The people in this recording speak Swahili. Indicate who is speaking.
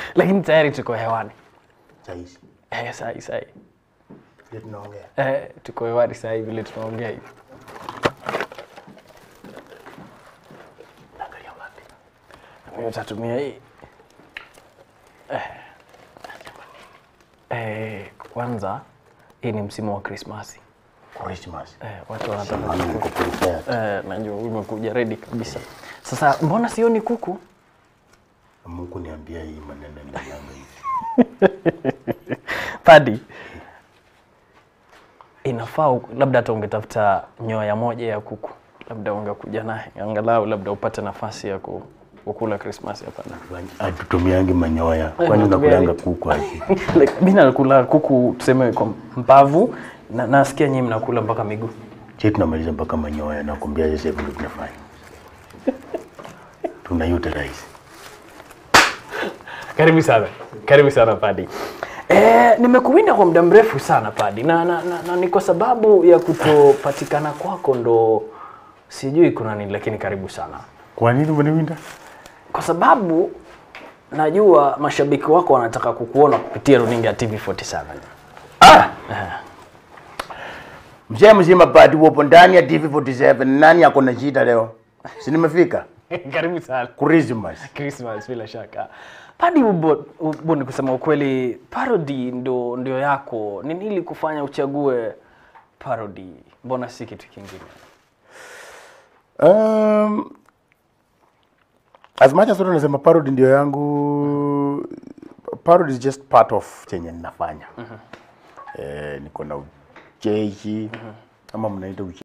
Speaker 1: lakini tayari tuko hewani
Speaker 2: Sahizi
Speaker 1: eh, sahi sahi
Speaker 2: vile tunaongea.
Speaker 1: eh, tuko hewani sahi vile tunaongea hivi
Speaker 2: Naangalia wapi?
Speaker 1: Mimi utatumia hii eh. Eh, kwanza hii ni msimu wa Krismasi
Speaker 2: Christmas.
Speaker 1: eh, watu wanataka
Speaker 2: Maana niko prepared.
Speaker 1: eh, najua umekuja ready kabisa. Sasa mbona sioni kuku?
Speaker 2: Mungu niambia hii maneno ndio yangu hivi.
Speaker 1: Padi, inafaa u- labda hata ungetafuta nyoya moja ya kuku, labda ungekuja naye angalau labda upate nafasi ya ku, kukula Krismasi hapa na
Speaker 2: Hatutumiangi manyoya. Kwani
Speaker 1: hatutumiangi.
Speaker 2: unakulanga kuku aje?
Speaker 1: like, mi nakula kuku tuseme kwa mbavu na nasikia nyinyi mnakula mpaka miguu.
Speaker 2: Sisi tunamaliza mpaka manyoya na kuambia sasa hivi ndio tunafanya. Tuna utilize.
Speaker 1: Karibu sana, karibu sana Padi. Eh, nimekuwinda kwa muda mrefu sana Padi na, na, na, na ni kwa sababu ya kutopatikana kwako ndo sijui kuna nini, lakini karibu sana
Speaker 2: Kwa nini umeniwinda?
Speaker 1: kwa sababu najua mashabiki wako wanataka kukuona kupitia runinga ya TV47.
Speaker 2: Ah! Mzee mzima pati upo ndani ya TV47. Nani ako na shida leo? Si nimefika?
Speaker 1: karibu sana.
Speaker 2: Christmas.
Speaker 1: Christmas bila shaka. Padi ubo, ubo ni kusema ukweli, parody ndo ndio yako. Ni nini kufanya uchague parody? Mbona si kitu kingine?
Speaker 2: Um, as much as watu nasema parody ndio yangu parody is just part of chenye ninafanya. Eh, niko na ucheshi ama mnaita ucheshi